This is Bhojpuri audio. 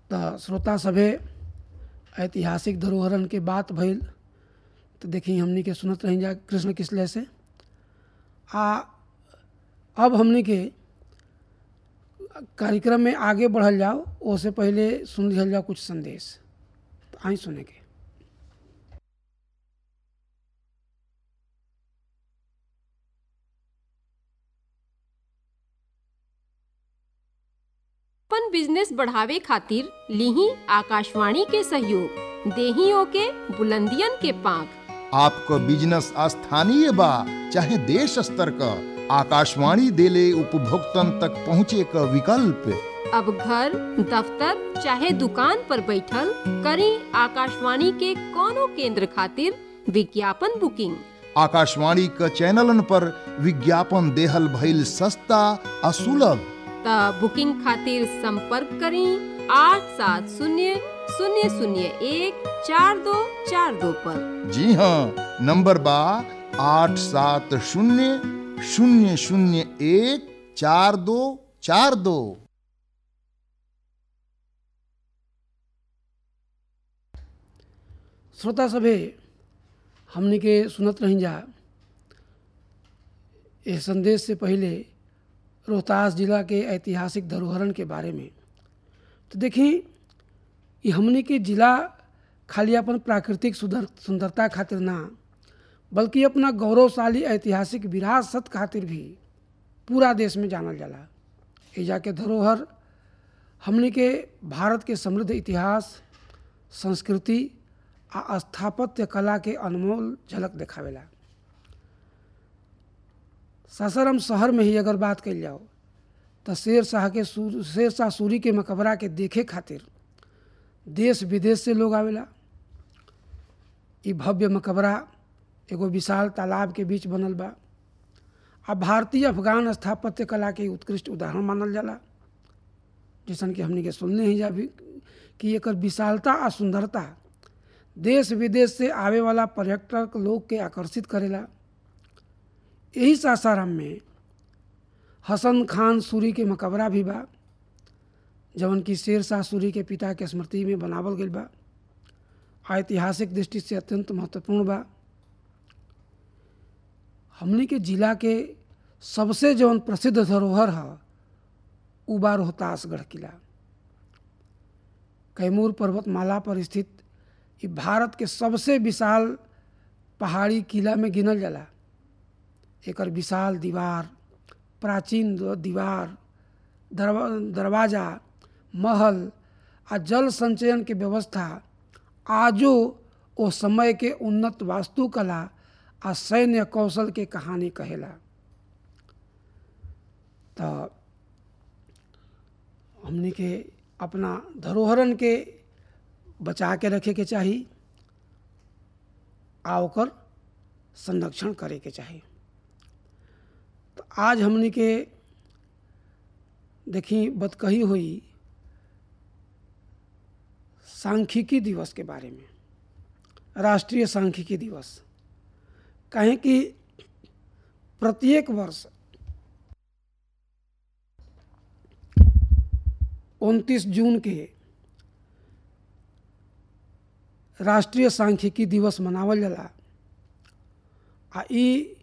तो श्रोता सभे ऐतिहासिक धरोहरन के बात भइल तो देखी हमनी के सुनत रही जा कृष्ण किसले से आ अब हमनी के कार्यक्रम में आगे बढ़ल जाओ ओसे पहले सुन लिहल जाओ कुछ संदेश तो आई सुने के अपन बिजनेस बढ़ावे खातिर लीही आकाशवाणी के सहयोग देही ओके बुलंदियन के पांख आपको बिजनेस स्थानीय बा चाहे देश स्तर का आकाशवाणी देले उपभोक्तन तक पहुँचे का विकल्प अब घर दफ्तर चाहे दुकान पर बैठल करी आकाशवाणी के कोनो केंद्र खातिर विज्ञापन बुकिंग आकाशवाणी का चैनलन पर विज्ञापन देहल भइल सस्ता आ सुलभ त बुकिंग खातिर संपर्क करी आठ सात शून्य शून्य शून्य एक चार दो चार दो पर जी हाँ नंबर बा आठ सात शून्य शून्य शून्य एक चार दो चार दो श्रोता सभे हमनी के सुनत रही जा इस संदेश से पहले रोहतास जिला के ऐतिहासिक धरोहरन के बारे में तो देखी ये हमनी के जिला खाली अपन प्राकृतिक सुंदर सुंदरता खातिर ना बल्कि अपना गौरवशाली ऐतिहासिक विरासत खातिर भी पूरा देश में जानल जाला एजा के धरोहर हमनी के भारत के समृद्ध इतिहास संस्कृति आ स्थापत्य कला के अनमोल झलक देखावेला सासाराम शहर में ही अगर बात कल जाओ तो शेर शाह के सूर शेर शाह सूरी के मकबरा के देखे खातिर देश विदेश से लोग आवेला ई भव्य मकबरा एगो विशाल तालाब के बीच बनल बा आ भारतीय अफगान स्थापत्य कला के उत्कृष्ट उदाहरण मानल जाला जैसन कि हमनी के सुनने ही जा भी कि एकर विशालता आ सुंदरता देश विदेश से आवे वाला पर्यटक लोग के आकर्षित करेला यही सासाराम में हसन खान सूरी के मकबरा भी बा जवन की शेर शाह सूरी के पिता के स्मृति में बनावल गई बा ऐतिहासिक दृष्टि से अत्यंत महत्वपूर्ण बा हमनी के जिला के सबसे जवन प्रसिद्ध धरोहर है उ बा रोहतासगढ़ किला कैमूर पर्वतमाला पर स्थित ये भारत के सबसे विशाल पहाड़ी किला में गिनल जाला एकर विशाल दीवार प्राचीन दीवार दरवा दरवाजा महल आ जल संचयन के व्यवस्था आजो ओ समय के उन्नत वास्तुकला आ सैन्य कौशल के कहानी कहेला तो हमनी के अपना धरोहरन के बचा के रखे के चाही आ ओकर संरक्षण करे के चाही तो आज हमनी के देखी बतकही हुई सांख्यिकी दिवस के बारे में राष्ट्रीय सांख्यिकी दिवस कहें कि प्रत्येक वर्ष उनतीस जून के राष्ट्रीय सांख्यिकी दिवस मनावल जाला आ ई